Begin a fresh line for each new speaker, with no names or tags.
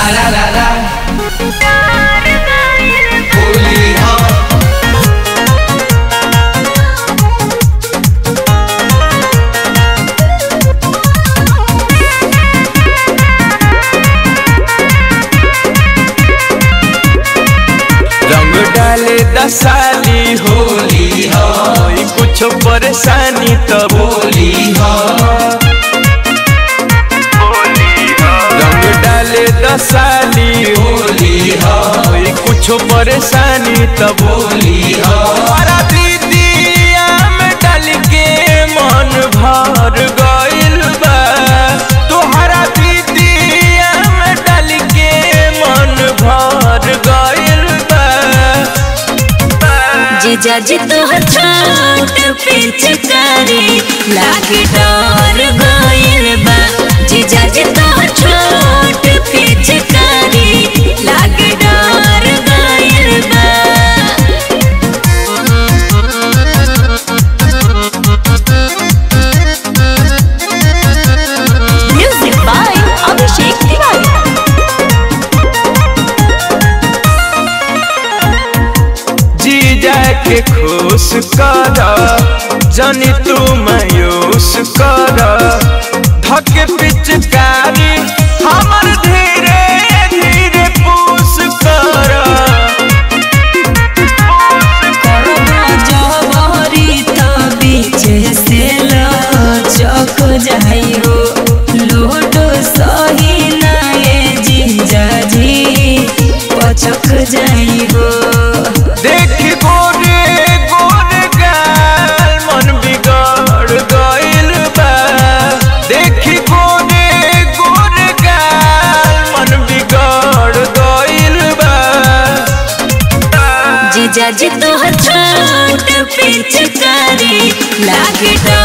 सारा ला ला होली हो
रंग डाले दसाली
होली हो
होई कुछ परेशानी तब
होली हो
रंग डाले दसाली
होली हो
होई कुछ परेशानी तब
होली हो
हमारा दीदिया में डाल के मन भर गइल बा तोहरा दीदिया में डाल के मन भर गइल बा
जीजा जी तोहर छोट पिचकारी लागे डर गइल बा जीजा जी तोहर छोट पिचकारी लागे डर गइल बा म्यूजिक बाय अभिषेक तिवारी
जीजा के खुश कर जनी तू मायूस कर धक पिचकारी हमर धीरे धीरे पूस कर
जबरी त बीचे से लचक जाइ हो लोटो सही नाये जीजाजी पचक जाइ हो
देख गोरे गोरे गाल मन बिगड़ गइल बा देख गोरे गोरे गाल मन बिगड़ गइल बा
जीजाजी तोहर छोट पिचकारी लागे डर